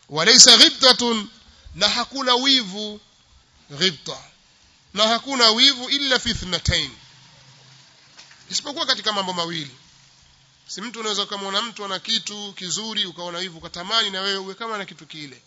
walaysa ghibtatun na hakuna wivu ghibta na hakuna wivu illa fi ithnatain isipokuwa katika mambo mawili si mtu unaweza ukamwona mtu ana kitu kizuri ukaona hivyo ukatamani na wewe uwe kama na kitu kile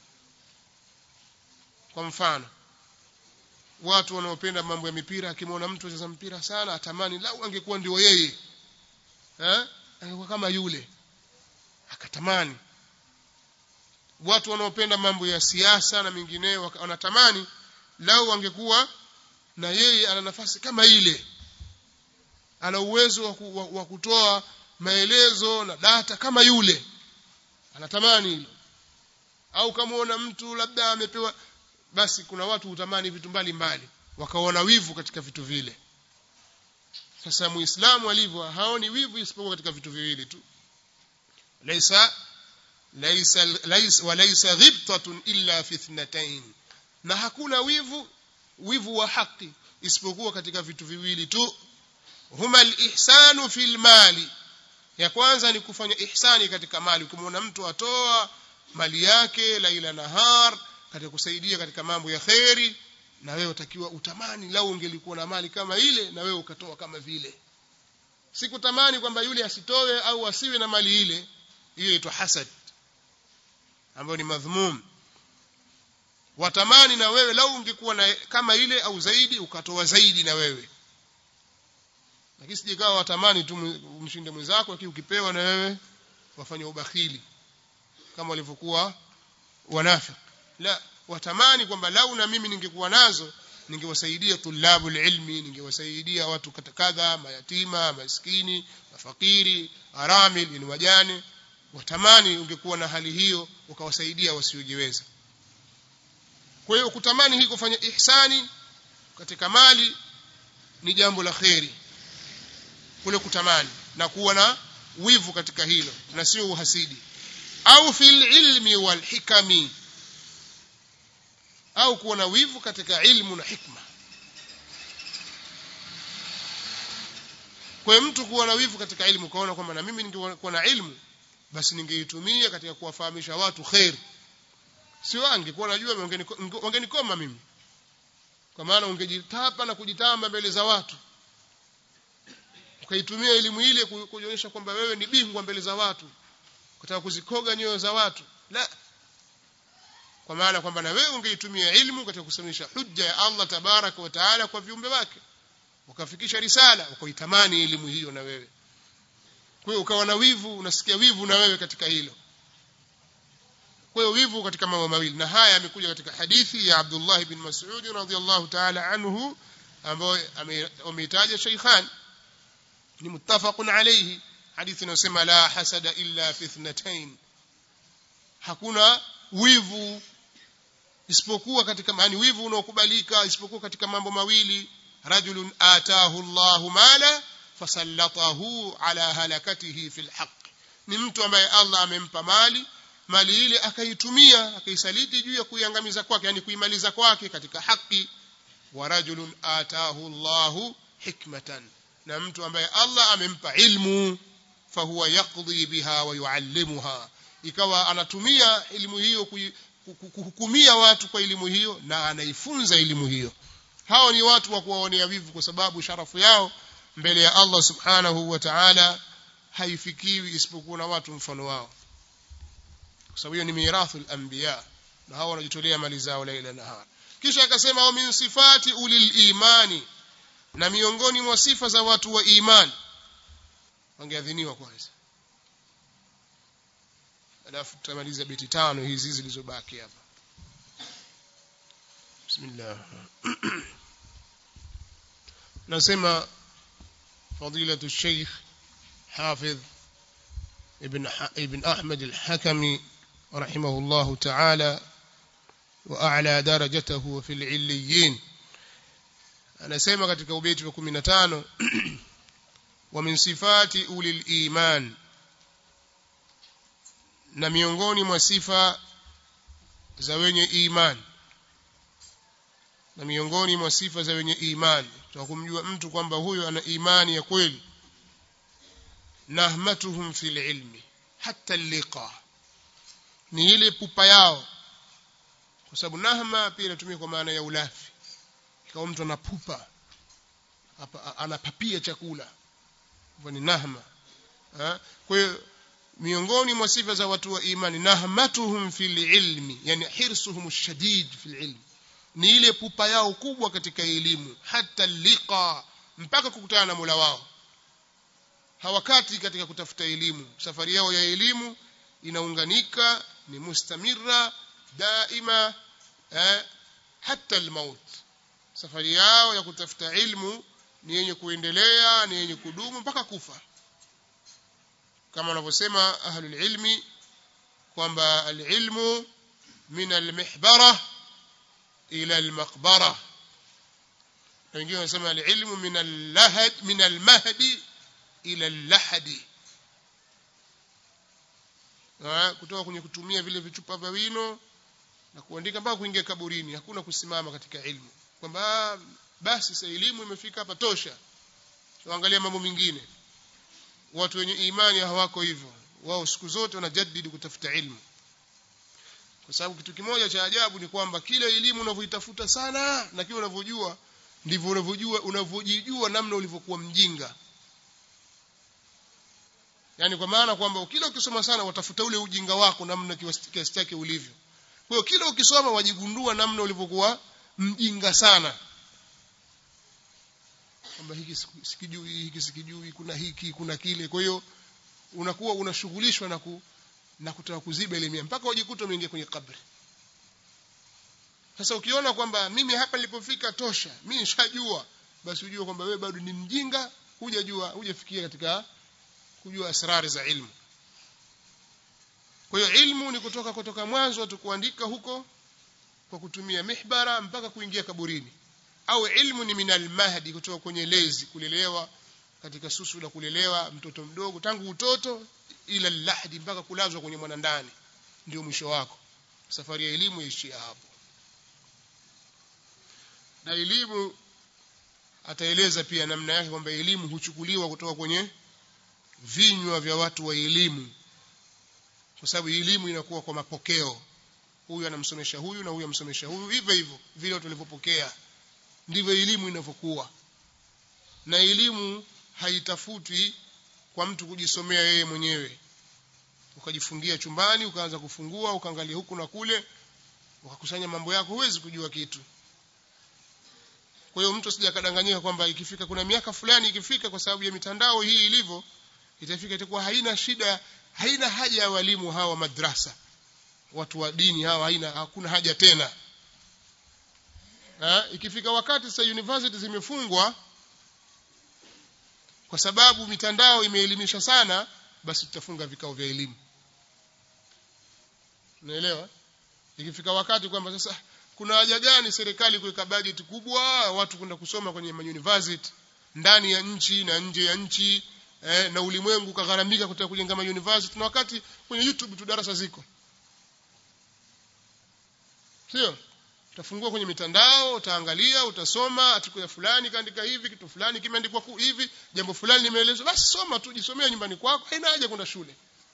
kwa mfano watu wanaopenda mambo ya mipira akimwona mtu anacheza mpira sana atamani lau angekuwa ndio yeye eh angekuwa kama yule akatamani watu wanaopenda mambo ya siasa na mengineyo wanatamani lau angekuwa na yeye ana nafasi kama ile ana uwezo wa, ku, wa, wa kutoa maelezo na data kama yule anatamani hilo au kamaona mtu labda amepewa basi kuna watu hutamani vitu mbalimbali wakaona wivu katika vitu vile sasa muislamu alivyo haoni wivu isipokuwa katika vitu viwili tu laisa laisa laisa walaysa ghibtatun illa fi ithnatain na hakuna wivu wivu wa haki isipokuwa katika vitu viwili tu huma alihsanu fil mali ya kwanza ni kufanya ihsani katika mali ukimwona mtu atoa mali yake laila nahar katika kusaidia katika mambo ya kheri na wewe utakiwa utamani lau ungelikuwa na mali kama ile na wewe ukatoa kama vile sikutamani kwamba yule asitowe au asiwe na mali ile hiyo inaitwa hasad ambayo ni madhmum watamani na wewe lau ungekuwa na kama ile au zaidi ukatoa zaidi na wewe lakini sijikawa watamani tu umshinde mwenzako lakini ukipewa na wewe wafanya ubakhili kama walivyokuwa wanafiki la watamani kwamba lau na mimi ningekuwa nazo ningewasaidia tulabul ilmi ningewasaidia watu kadha mayatima maskini mafakiri aramil ni wajane watamani ungekuwa na hali hiyo ukawasaidia wasiojiweza kwa hiyo kutamani hii kufanya ihsani katika mali ni jambo la kheri kule kutamani na kuwa na wivu katika hilo na sio uhasidi au fil ilmi wal hikami au kuwa na wivu katika ilmu na hikma kwa mtu kuwa na wivu katika ilmu kaona kwamba na mimi ningekuwa na ilmu basi ningeitumia katika kuwafahamisha watu khair sio angekuwa najua wangenikoma mimi kwa maana ungejitapa na kujitamba mbele za watu ukaitumia elimu ile kujionyesha kwamba wewe ni bingwa mbele za watu kutaka kuzikoga nyoyo za watu la kwa maana kwamba na wewe ungeitumia ilmu katika kusimamisha hujja ya Allah tabaraka wa taala kwa viumbe wake ukafikisha risala ukaitamani elimu hiyo na wewe kwa hiyo ukawa na wivu unasikia wivu na wewe katika hilo kwa hiyo wivu katika mambo mawili na haya yamekuja katika hadithi ya Abdullah bin Mas'ud radhiyallahu ta'ala anhu ambayo ameitaja Shaykhan ni muttafaqun alayhi hadithi inayosema la hasada illa fi ithnatain hakuna wivu isipokuwa katika maana wivu unaokubalika isipokuwa katika mambo mawili rajulun atahu Allahu mala fasallatahu ala halakatihi fil haqq ni mtu ambaye Allah amempa mali mali ile akaitumia akaisaliti juu ya kuiangamiza kwake yani kuimaliza kwake katika haki wa rajulun atahu Allahu hikmatan na mtu ambaye Allah amempa ilmu fahuwa yaqdi biha wa yuallimuha ikawa anatumia elimu hiyo kuhukumia watu kwa elimu hiyo na anaifunza elimu hiyo hao ni watu wa kuwaonea wivu kwa sababu sharafu yao mbele ya Allah subhanahu wa ta'ala haifikiwi isipokuwa na watu mfano wao kwa sababu hiyo ni mirathul anbiya na hao wanajitolea mali zao laila nahar kisha akasema wa min sifati ulil imani na miongoni mwa sifa za watu wa imani wangeadhiniwa kwanza alafu tutamaliza beti tano hizi zilizobaki hapa bismillah nasema فضيلة الشيخ حافظ ابن ابن أحمد الحكمي رحمه الله تعالى وأعلى درجته في العليين anasema katika ubeti wa 15 wa min sifati ulil iman na miongoni mwa sifa za wenye iman na miongoni mwa sifa za wenye imani tutakumjua mtu kwamba huyo ana imani ya kweli nahmatuhum fil ilmi hatta liqa ni ile pupa yao kwa sababu nahma pia inatumika kwa maana ya ulafi kama mtu anapupa hapa anapapia chakula hivyo ni nahma ha? kwa hiyo miongoni mwa sifa za watu wa imani nahmatuhum fil ilmi yani hirsuhum shadid fil ilmi ni ile pupa yao kubwa katika elimu hata liqa mpaka kukutana na Mola wao hawakati katika kutafuta elimu safari yao ya elimu inaunganika ni mustamira daima eh, hata almaut safari yao ya kutafuta ilmu ni yenye kuendelea ni yenye kudumu mpaka kufa kama wanavyosema ahlul ilmi kwamba alilmu min almihbara ila almaqbara na wengine wanasema alilmu min allahad min almahdi ila allahadi kutoka kwenye kutumia vile vichupa vya wino na kuandika mpaka kuingia kaburini hakuna kusimama katika ilmu kwamba basi sasa elimu imefika hapa tosha tuangalia mambo mengine watu wenye imani hawako hivyo wao siku zote wanajadidi kutafuta ilmu kwa sababu kitu kimoja cha ajabu ni kwamba kila elimu unavyoitafuta sana na kile unavyojua ndivyo unavyojua unavyojijua namna ulivyokuwa mjinga yani kwa maana kwamba kila ukisoma sana watafuta ule ujinga wako namna kiasi chake ulivyo kwa hiyo kila ukisoma wajigundua namna ulivyokuwa mjinga sana kwamba hiki sikijui hiki sikijui kuna hiki kuna kile kwa hiyo unakuwa unashughulishwa na ku, na kutaka kuziba ile mpaka ujikuta umeingia kwenye kabri sasa ukiona kwamba mimi hapa nilipofika tosha mimi nishajua basi ujue kwamba wewe bado ni mjinga hujajua hujafikia katika kujua asrari za ilmu kwa hiyo ilmu ni kutoka kutoka mwanzo tu kuandika huko kwa kutumia mihbara mpaka kuingia kaburini au ilmu ni minal mahdi kutoka kwenye lezi kulelewa katika susu la kulelewa mtoto mdogo tangu utoto ila lahdi mpaka kulazwa kwenye mwanandani ndio mwisho wako safari ya elimu ishia hapo na elimu ataeleza pia namna yake kwamba elimu huchukuliwa kutoka kwenye vinywa vya watu wa elimu kwa sababu elimu inakuwa kwa mapokeo huyu anamsomesha huyu na huyu amsomesha huyu hivyo hivyo vile watu walivyopokea ndivyo elimu inavyokuwa na elimu haitafutwi kwa mtu kujisomea yeye mwenyewe ukajifungia chumbani ukaanza kufungua ukaangalia huku na kule ukakusanya mambo yako huwezi kujua kitu kwa hiyo mtu sijakadanganyika kwamba ikifika kuna miaka fulani ikifika kwa sababu ya mitandao hii ilivyo itafika itakuwa haina shida haina haja ya walimu hawa madrasa watu wa dini hawa haina hakuna haja tena ha? ikifika wakati sasa university zimefungwa kwa sababu mitandao imeelimisha sana basi tutafunga vikao vya elimu unaelewa ikifika wakati kwamba sasa kuna haja gani serikali kuweka bajeti kubwa watu kwenda kusoma kwenye university ndani ya nchi na nje ya nchi eh, na ulimwengu kagharamika kutaka kujenga university na wakati kwenye YouTube tu darasa ziko sio utafungua kwenye mitandao utaangalia utasoma article ya fulani kaandika hivi kitu fulani kimeandikwa hivi jambo fulani limeelezwa basi soma tu jisomea nyumbani kwako haina haja kwenda shule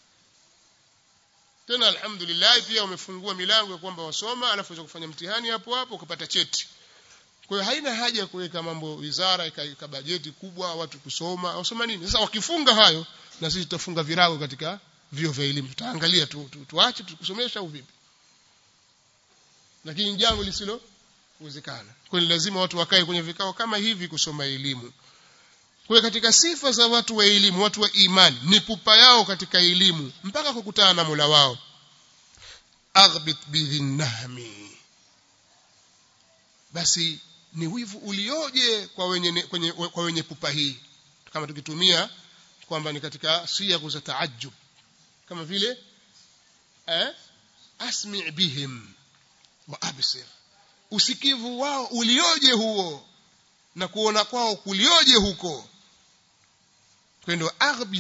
tena alhamdulillah pia wamefungua milango ya kwamba wasoma alafu waweza kufanya mtihani hapo hapo ukapata cheti kwa hiyo haina haja ya kuweka mambo wizara ikaweka bajeti kubwa watu kusoma wasoma nini sasa wakifunga hayo na sisi tutafunga virago katika vio vya elimu tutaangalia tu, tu, tuache tukusomesha au vipi lakini jambo lisilo uwezekana kwa hiyo lazima watu wakae kwenye vikao kama hivi kusoma elimu kwa katika sifa za watu wa elimu watu wa imani ni pupa yao katika elimu mpaka kukutana na Mola wao aghbit bidhinnahmi basi ni wivu ulioje kwa wenye kwenye, kwa wenye pupa hii kama tukitumia kwamba ni katika siyagu za taajjub kama vile eh asmi bihim wa absir usikivu wao ulioje huo na kuona kwao kulioje huko kwendo aghbit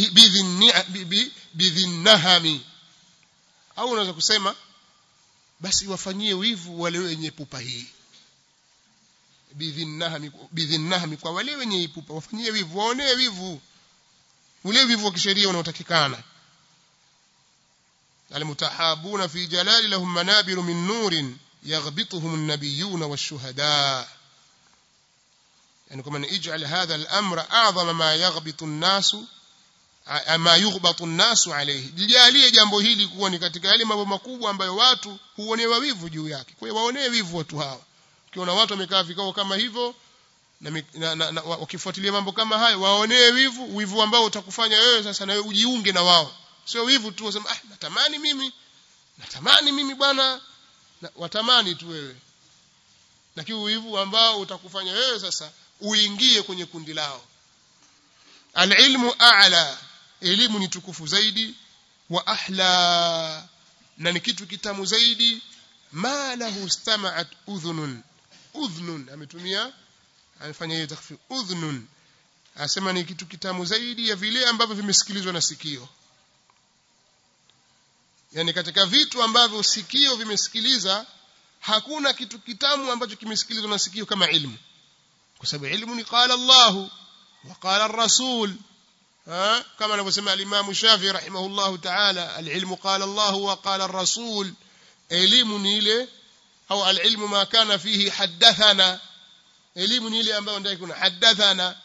bidhinnahami au unaweza kusema basi wafanyie wivu wale wenye pupa hii bidhinnahami bidhinnahami kwa wale wenye pupa wafanyie wivu waonee wivu ule wivu wa kisheria unaotakikana المتحابون في جلال لهم منابر من نور يغبطهم النبيون والشهداء يعني كمان اجعل هذا الأمر أعظم ما يغبط الناس ما يغبط الناس عليه lijalie jambo hili kuwa ni katika yale mambo makubwa ambayo watu huonewa wivu juu yake kwa hiyo waonee wivu watu hawa ukiona watu wamekaa vikao kama hivyo na, na, na, na wakifuatilia mambo kama hayo waonee wivu wivu ambao utakufanya wewe sasa na wewe ujiunge na wao sio wivu tu usema ah natamani mimi natamani mimi bwana na, watamani tu wewe lakini wivu ambao utakufanya wewe sasa uingie kwenye kundi lao alilmu a'la elimu ni tukufu zaidi wa ahla na ni kitu kitamu zaidi ma lahu istama'at udhunun udhnun ametumia amefanya hiyo takfir udhnun asema ni kitu kitamu zaidi ya vile ambavyo vimesikilizwa na sikio yani katika vitu ambavyo sikio vimesikiliza hakuna kitu kitamu ambacho kimesikilizwa na sikio kama ilmu kwa sababu ilmu ni qala Allah wa qala ar-rasul كما anavyosema al-Imam Shafi rahimahullah ta'ala al-ilmu qala Allah wa qala ar-rasul elimu ni ile au al-ilmu ma kana fihi hadathana elimu ni ile ambayo ndani kuna hadathana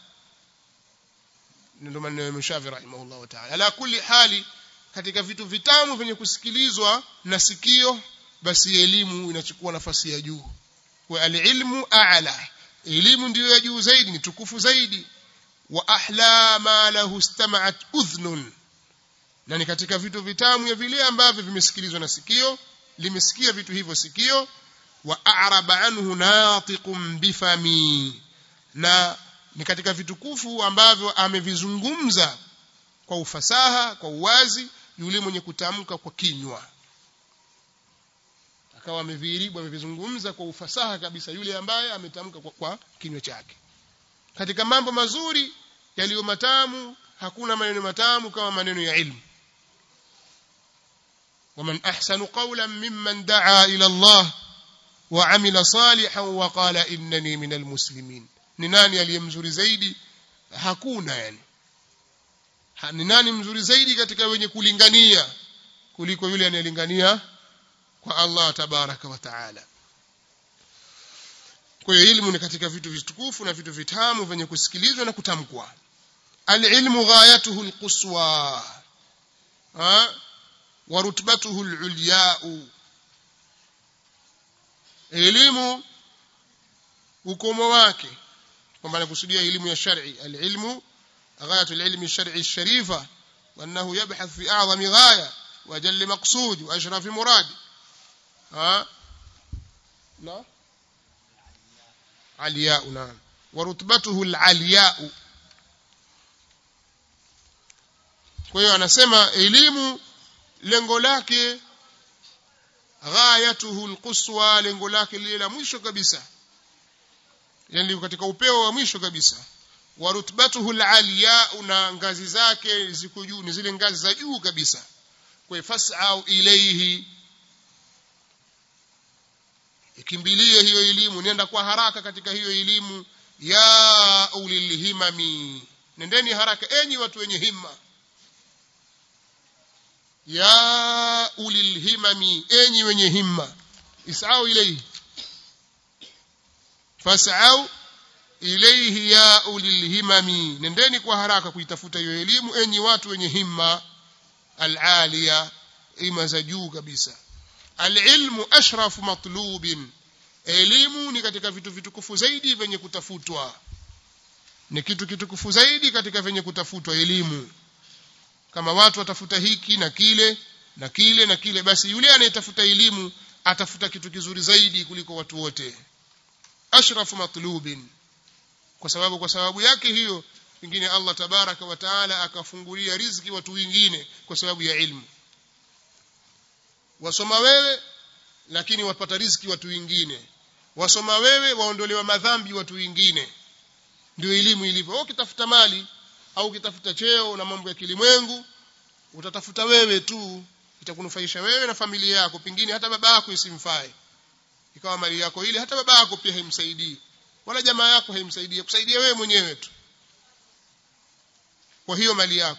ndio maneno ya Shafi rahimahullah ta'ala ala kulli hali katika vitu vitamu vyenye kusikilizwa na sikio basi elimu inachukua nafasi ya juu wa al-ilmu a'la elimu ndiyo ya juu zaidi ni tukufu zaidi wa ahla ma lahu istama'at udhnun na ni katika vitu vitamu ya vile ambavyo vimesikilizwa na sikio limesikia vitu hivyo sikio wa a'raba anhu natiqun bifami na ni katika vitukufu ambavyo amevizungumza kwa ufasaha kwa uwazi yule mwenye kutamka kwa kinywa akawa ameviribu amevizungumza kwa ufasaha kabisa yule ambaye ametamka kwa, kwa kinywa chake katika mambo mazuri yaliyo matamu hakuna maneno matamu kama maneno ya ilmu ومن أحسن قولا ممن دعا إلى الله وعمل صالحا وقال إنني من المسلمين ni nani aliyemzuri zaidi hakuna yani ni nani mzuri zaidi katika wenye kulingania kuliko yule anayelingania kwa Allah tabaraka wa taala kwa hiyo ilmu ni katika vitu vitukufu na vitu vitamu vyenye kusikilizwa na kutamkwa alilmu ghayatuhu alquswa wa rutbatuhu alulya'u elimu ukomo wake kwamba anakusudia elimu ya shar'i alilmu ghayatu alilmi shar'i الشريفه وانه يبحث في اعظم غايه واجل مقصود واشرف مراد ها لا علياء نعم ورتبته العلياء kwa hiyo anasema elimu lengo lake ghayatuhu alquswa lengo lake lile la mwisho kabisa yani katika upeo wa mwisho kabisa wa rutbatuhu alaliya na ngazi zake ziko juu ni zile ngazi za juu kabisa kwa fas'au ilayhi ikimbilie hiyo elimu nenda kwa haraka katika hiyo elimu ya ulil himami nendeni haraka enyi watu wenye himma ya ulil himami enyi wenye himma isau ilayhi fas'au ilayhi ya ulil himami nendeni kwa haraka kuitafuta hiyo elimu enyi watu wenye himma al-aliya ima za juu kabisa alilmu ashrafu matlubin elimu ni katika vitu vitukufu zaidi vyenye kutafutwa ni kitu kitukufu zaidi katika vyenye kutafutwa elimu kama watu watafuta hiki na kile na kile na kile basi yule anayetafuta elimu atafuta kitu kizuri zaidi kuliko watu wote ashrafu matlubin kwa sababu kwa sababu yake hiyo pengine Allah tabaraka wa taala akafungulia riziki watu wengine kwa sababu ya ilmu wasoma wewe lakini wapata riziki watu wengine wasoma wewe waondolewa madhambi watu wengine ndio elimu ilivyo au ukitafuta mali au ukitafuta cheo na mambo ya kilimwengu utatafuta wewe tu itakunufaisha wewe na familia yako pengine hata baba yako isimfae ikawa mali yako ile hata baba yako pia haimsaidii wala jamaa yako haimsaidii kusaidia wewe mwenyewe tu kwa hiyo mali yako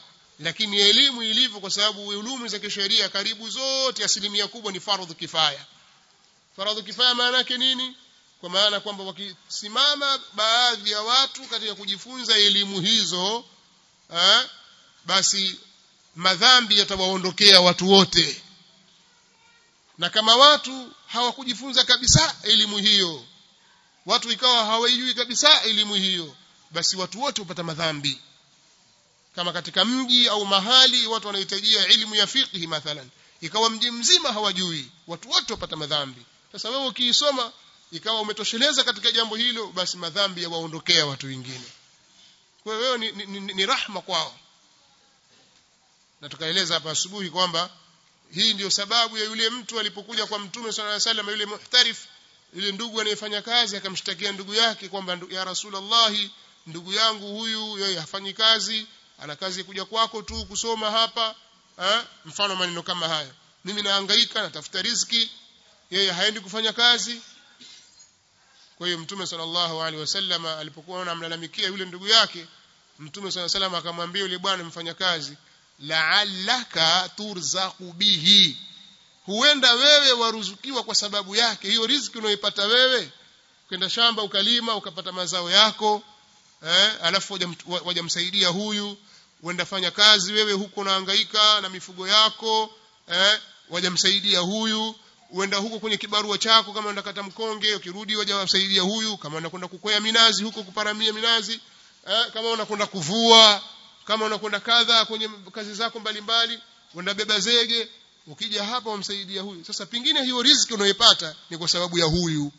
lakini elimu ilivyo kwa sababu ulumu za kisheria karibu zote asilimia kubwa ni fardhu kifaya fardhu kifaya maana yake nini kwa maana kwamba wakisimama baadhi ya watu katika kujifunza elimu hizo eh, basi madhambi yatawaondokea watu wote na kama watu hawakujifunza kabisa elimu hiyo watu ikawa hawaijui kabisa elimu hiyo basi watu wote hupata madhambi kama katika mji au mahali watu wanahitajia elimu ya fiqhi mathalan ikawa mji mzima hawajui watu wote wapata madhambi sasa wewe ukiisoma ikawa umetosheleza katika jambo hilo basi madhambi yawaondokea watu wengine kwa hiyo wewe ni, ni, ni, ni rahma kwao na tukaeleza hapa asubuhi kwamba hii ndiyo sababu ya yule mtu alipokuja kwa mtume sallallahu alaihi wasallam yule muhtarif yule ndugu anayefanya kazi akamshtakia ndugu yake kwamba ya rasulullah ndugu yangu huyu yeye hafanyi kazi ana kazi kuja kwako tu kusoma hapa ha? mfano maneno kama haya mimi nahangaika natafuta riziki yeye haendi kufanya kazi kwa hiyo mtume sallallahu alaihi wasallam alipokuwa anamlalamikia yule ndugu yake mtume sallallahu alaihi wasallam akamwambia yule bwana mfanyakazi la'allaka turzaqu bihi huenda wewe waruzukiwa kwa sababu yake hiyo riziki unayoipata wewe kwenda shamba ukalima ukapata mazao yako eh alafu wajamsaidia huyu uenda fanya kazi wewe huko unahangaika na mifugo yako eh wajamsaidia huyu uenda huko kwenye kibarua chako kama unakata mkonge ukirudi wajawasaidia huyu kama unakwenda kukwea minazi huko kuparamia minazi eh, kama unakwenda kuvua kama unakwenda kadha kwenye kazi zako mbalimbali uenda beba zege ukija hapa wamsaidia huyu sasa pingine hiyo riziki unayoipata ni kwa sababu ya huyu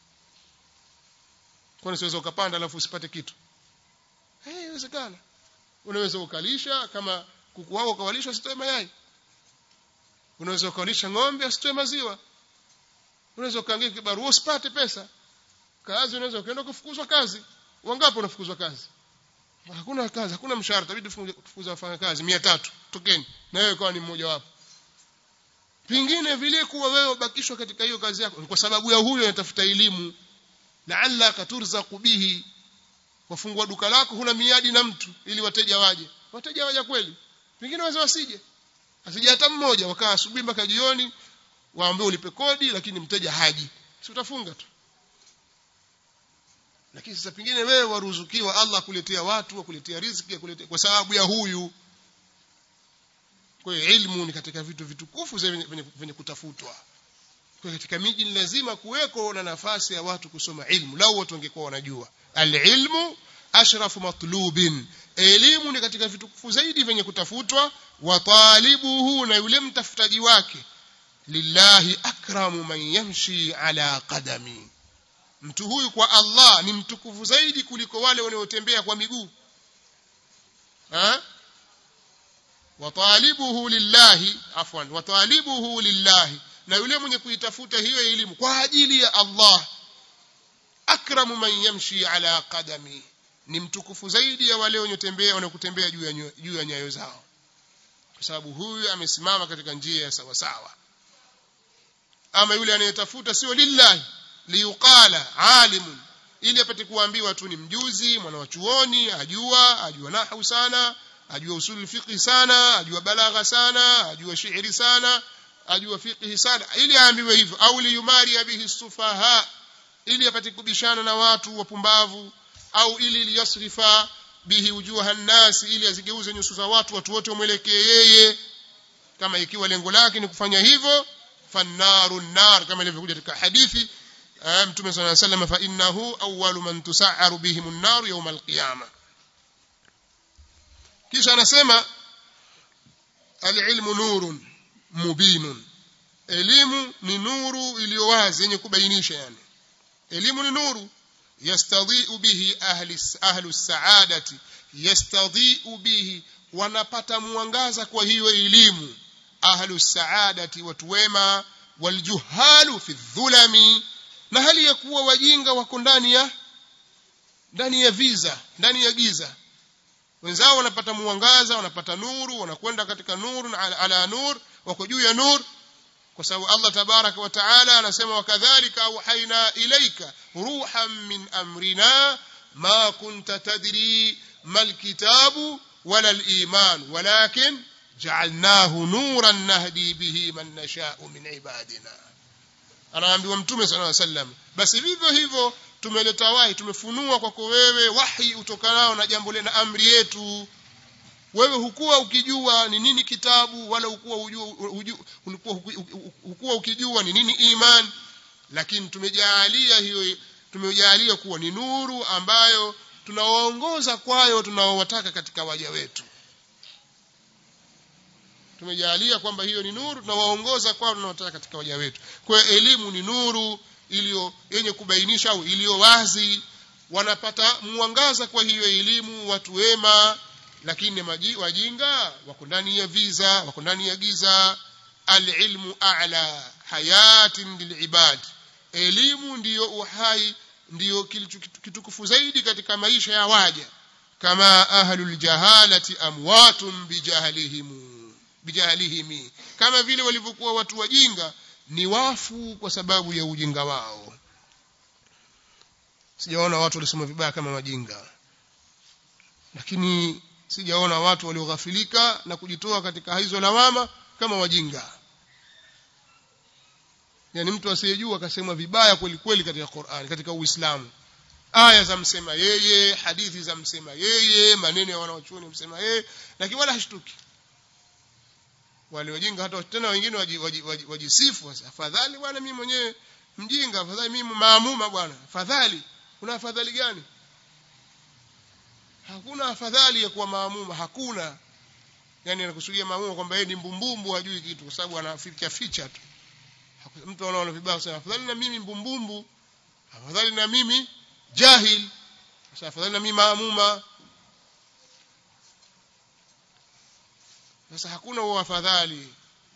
kwani siweza ukapanda alafu usipate kitu eh hey, inawezekana unaweza ukalisha kama kuku wako ukawalisha usitoe mayai unaweza ukalisha ng'ombe asitoe maziwa unaweza ukaangia kibarua usipate pesa kazi unaweza ukaenda kufukuzwa kazi wangapi unafukuzwa kazi hakuna kazi hakuna mshahara tabidi tufukuza wafanya kazi 300 tokeni na wewe kwa ni mmoja wapo pingine vile kuwa wewe ubakishwa katika hiyo kazi yako kwa sababu ya huyo anatafuta elimu laalla katurzaqu bihi wafungua duka lako huna miadi na mtu ili wateja waje wateja waje kweli pengine waweza wasije asije hata mmoja wakaa asubuhi mpaka jioni waambie ulipe kodi lakini mteja haji si utafunga tu lakini sasa pengine wewe waruzukiwa Allah kuletea watu wakuletea riziki kuletea kwa sababu ya huyu kwa hiyo ilmu ni katika vitu vitukufu vyenye kutafutwa kwa katika miji ni lazima kuweko na nafasi ya watu kusoma ilmu lau watu wangekuwa wanajua alilmu ashrafu matlubin elimu ni katika vitukufu zaidi vyenye kutafutwa wa talibuhu na yule mtafutaji wake lillahi akramu man yamshi ala qadami mtu huyu kwa Allah ni mtukufu zaidi kuliko wale wanaotembea kwa miguu ha watalibuhu lillahi afwan watalibuhu lillahi na yule mwenye kuitafuta hiyo elimu kwa ajili ya Allah akramu man yamshi ala qadami ni mtukufu zaidi ya wale wanaotembea wanakutembea juu ya juu ya nyayo zao kwa sababu huyu amesimama katika njia ya sawa sawa ama yule anayetafuta sio lillahi liyuqala alimun ili apate kuambiwa tu ni mjuzi mwana wa chuoni ajua ajua nahwu sana ajua usul fiqh sana ajua balagha sana ajua shairi sana ajua fiqh sana ili aambiwe hivyo au liyumari bihi sufaha ili apate kubishana na watu wapumbavu au ili liyasrifa bihi wujuha nasi ili azigeuze nyuso za watu watu wote wamwelekee yeye kama ikiwa lengo lake ni kufanya hivyo fannaru nar kama ilivyokuja katika hadithi mtume صلى الله عليه وسلم فانه اول من تسعر بهم النار يوم القيامه kisha anasema alilmu nurun mubinun elimu ni nuru iliyo wazi yenye kubainisha yani elimu ni nuru yastadhi'u bihi ahli ahlu saadati yastadhi'u bihi wanapata mwangaza kwa hiyo elimu ahlu saadati watu wema waljuhalu fi dhulami na hali ya kuwa wajinga wako ndani ya ndani ya viza ndani ya giza wenzao wanapata mwangaza wanapata nuru wanakwenda katika nuru ala, ala nur wako juu ya nur kwa sababu Allah tabaraka wa taala anasema wakadhalika auhaina ilaika ruhan min amrina ma kunta tadri mal kitabu wala al-iman walakin ja'alnahu nuran nahdi bihi man nasha'u min ibadina anaambiwa mtume sallallahu alaihi wasallam basi vivyo hivyo tumeleta wahi tumefunua kwako wewe wahi utokanao na jambo na amri yetu wewe hukuwa ukijua ni nini kitabu wala hukuwa hujua ulikuwa hukuwa ukijua ni nini iman lakini tumejalia hiyo tumejalia kuwa ni nuru ambayo tunawaongoza kwayo tunaowataka katika waja wetu tumejalia kwamba hiyo ni nuru tunawaongoza kwao tunaowataka katika waja wetu kwa hiyo elimu ni nuru iliyo yenye kubainisha au iliyo wazi wanapata mwangaza kwa hiyo elimu watu wema lakini maji, wajinga wako ndani ya viza wako ndani ya giza alilmu a'la hayatin lilibad elimu ndiyo uhai ndiyo kitukufu zaidi katika maisha ya waja kama ahlul jahalati amwatun bijahlihim bijahlihim kama vile walivyokuwa watu wajinga ni wafu kwa sababu ya ujinga wao sijaona watu walisoma vibaya kama wajinga lakini sijaona watu walioghafilika na kujitoa katika hizo lawama kama wajinga yani mtu asiyejua akasema vibaya kweli kweli katika Qur'an katika Uislamu aya za msema yeye hadithi za msema yeye maneno ya wanaochuoni msema yeye lakini wala hashtuki wale wajinga hata tena wengine wajisifu sasa afadhali bwana mimi mwenyewe mjinga afadhali mimi maamuma bwana afadhali kuna afadhali gani hakuna afadhali ya kuwa maamuma hakuna yani anakusudia maamuma kwamba yeye ni mbumbumbu hajui kitu kwa sababu anaficha ficha tu mtu anaona vibaya sana afadhali na mimi mbumbumbu afadhali na mimi jahil sasa afadhali na mimi maamuma sasa hakuna huo afadhali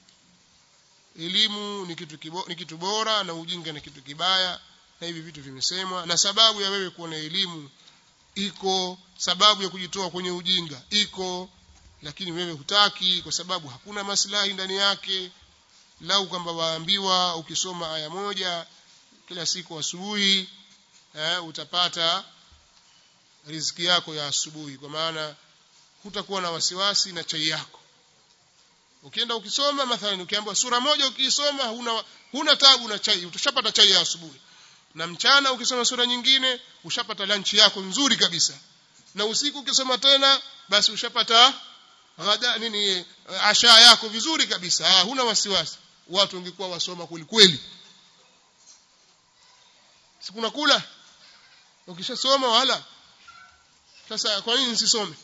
elimu ni kitu kibo, ni kitu bora na ujinga ni kitu kibaya na hivi vitu vimesemwa na sababu ya wewe kuwa na elimu iko sababu ya kujitoa kwenye ujinga iko lakini wewe hutaki kwa sababu hakuna maslahi ndani yake lau kwamba waambiwa ukisoma aya moja kila siku asubuhi eh, utapata riziki yako ya asubuhi kwa maana hutakuwa na wasiwasi na chai yako ukienda ukisoma mathalan ukiambiwa sura moja ukiisoma huna huna tabu na chai utashapata chai ya asubuhi na mchana ukisoma sura nyingine ushapata lunch yako nzuri kabisa na usiku ukisoma tena basi ushapata ghada nini asha yako vizuri kabisa ha, huna wasiwasi watu wangekuwa wasoma kweli kweli sikuna kula ukishasoma wala sasa kwa nini nisisome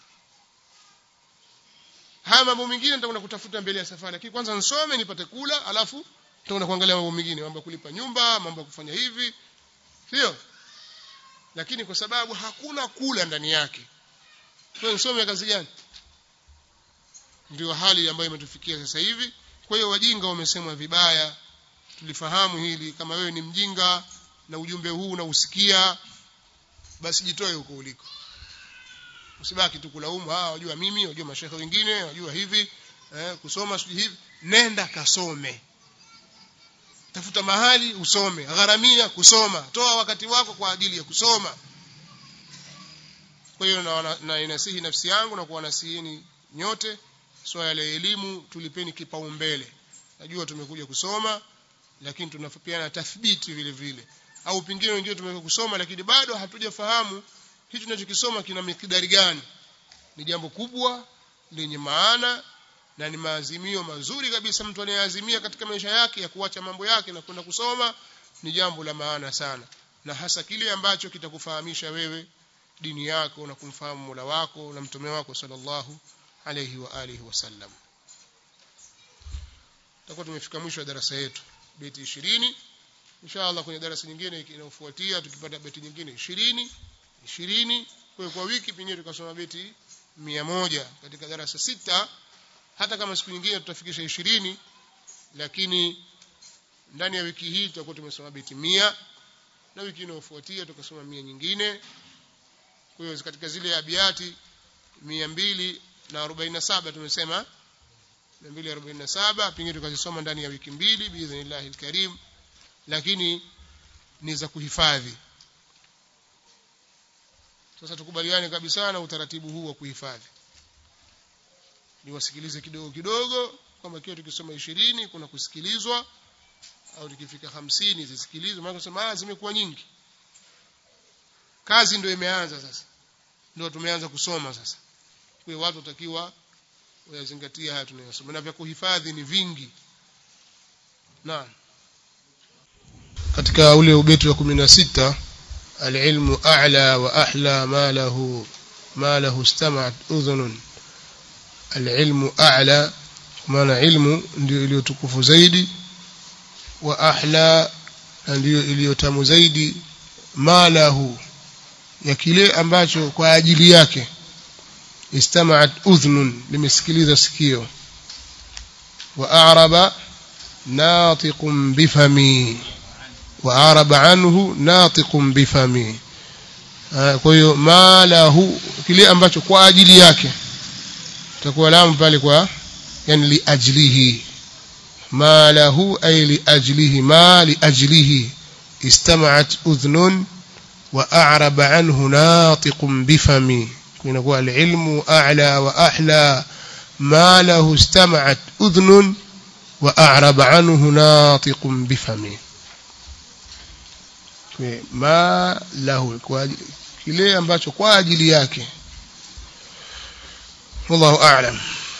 haya mambo mengine nitakwenda kutafuta mbele ya safari lakini kwanza nisome nipate kula alafu tutakwenda kuangalia mambo mengine mambo ya kulipa nyumba mambo ya kufanya hivi sio lakini kwa sababu hakuna kula ndani yake kwa nisome kazi gani ndio hali ambayo imetufikia sasa hivi kwa hiyo wajinga wamesemwa vibaya tulifahamu hili kama wewe ni mjinga na ujumbe huu unausikia basi jitoe huko uliko usibaki tu kulaumu ah wajua mimi wajua mashehe wengine wajua hivi eh, kusoma sijui hivi nenda kasome tafuta mahali usome gharamia kusoma toa wakati wako kwa ajili ya kusoma kwa hiyo na, na inasihi nafsi yangu na kuwanasihini nyote swala la elimu tulipeni kipaumbele najua tumekuja kusoma lakini tunafikiana tathbiti vile vile au pingine wengine tumekuja kusoma lakini bado hatujafahamu hicho tunachokisoma kina mikidari gani ni jambo kubwa lenye maana na ni maazimio mazuri kabisa mtu anayeazimia katika maisha yake ya kuacha mambo yake na kwenda kusoma ni jambo la maana sana na hasa kile ambacho kitakufahamisha wewe dini yako na kumfahamu Mola wako na mtume wako sallallahu alayhi wa alihi wasallam tutakuwa tumefika mwisho wa darasa yetu beti 20 inshallah kwenye darasa nyingine inayofuatia tukipata beti nyingine 20 20 kwa kwa wiki pengine tukasoma beti 100 katika darasa sita hata kama siku nyingine tutafikisha 20 lakini ndani ya wiki hii tutakuwa tumesoma beti 100 na wiki inayofuatia tukasoma 100 nyingine kwa hiyo katika zile abiati 247 tumesema 247 pengine tukazisoma ndani ya wiki mbili biidhnillah alkarim lakini ni za kuhifadhi sasa tukubaliane kabisa na utaratibu huu wa kuhifadhi ni wasikilize kidogo kidogo kwamba kiwa tukisoma ishirini kuna kusikilizwa au tukifika hamsini zisikilizwe maana kusema ah zimekuwa nyingi kazi ndio imeanza sasa ndio tumeanza kusoma sasa kwa watu watakiwa wayazingatia haya tunayosoma na vya kuhifadhi ni vingi naam katika ule ubeti wa 16 العلم أعلى وأحلى ما له ما له استمعت أذن العلم أعلى maana ilmu ndio iliyotukufu zaidi wa ahla ndio iliyotamu zaidi malahu ya kile ambacho kwa ajili yake istamaat udhnun limesikiliza sikio wa a'raba natiqun bifami wa araba anhu natiqun bifami kwa hiyo malahu kile ambacho kwa ajili yake takuwa lamu pale kwa yani liajlihi ma lahu ay liajlihi ma liajlihi istama'at udhnun wa a'raba anhu natiqun bifami kunakuwa alilmu a'la wa ahla ma lahu istama'at udhnun wa a'raba anhu natiqun bifami ma lahu kwa kile ambacho kwa ajili yake wallahu a'lam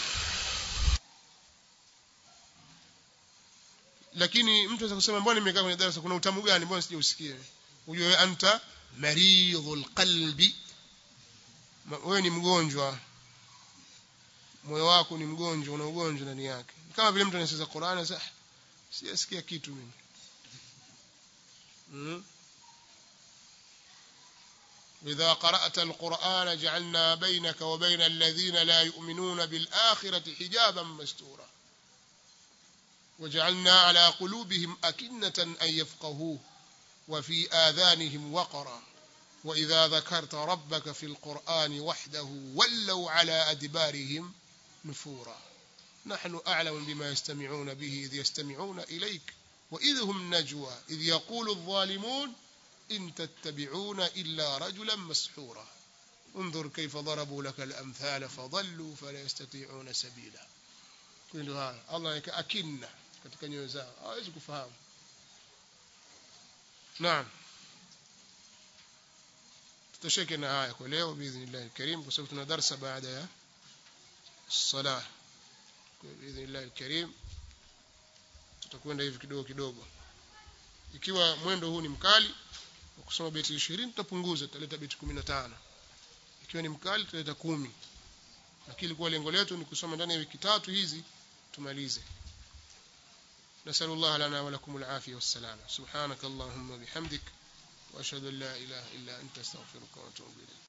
lakini mtu anaweza kusema mbona nimekaa kwenye darasa kuna utamu gani mbona sijausikia ujue anta maridhul qalbi wewe ni mgonjwa moyo wako ni mgonjwa una ugonjwa ndani yake kama vile mtu anasema Qur'an anasema sijasikia kitu mimi mm. إذا قرأت القرآن جعلنا بينك وبين الذين لا يؤمنون بالآخرة حجابا مستورا وجعلنا على قلوبهم أكنة أن يفقهوه وفي آذانهم وقرا وإذا ذكرت ربك في القرآن وحده ولوا على أدبارهم نفورا نحن أعلم بما يستمعون به إذ يستمعون إليك وإذ هم نجوى إذ يقول الظالمون إن تتبعون إلا رجلا مسحورا انظر كيف ضربوا لك الأمثال فضلوا فلا يستطيعون سبيلا كل هذا الله أكنه katika nyoyo zao hawezi kufahamu naam tutosheke na haya kwa leo biidhnillah alkarim kwa sababu tuna darasa baada ya salah kwa biidhnillah alkarim tutakwenda hivi kidogo kidogo ikiwa mwendo huu ni mkali wa kusoma beti 20 tutapunguza tutaleta beti 15 ikiwa ni mkali tutaleta 10 lakini kwa lengo letu ni kusoma ndani ya wiki tatu hizi tumalize نسأل الله لنا ولكم العافية والسلامة سبحانك اللهم بحمدك وأشهد أن لا إله إلا أنت استغفرك وأتوب إليك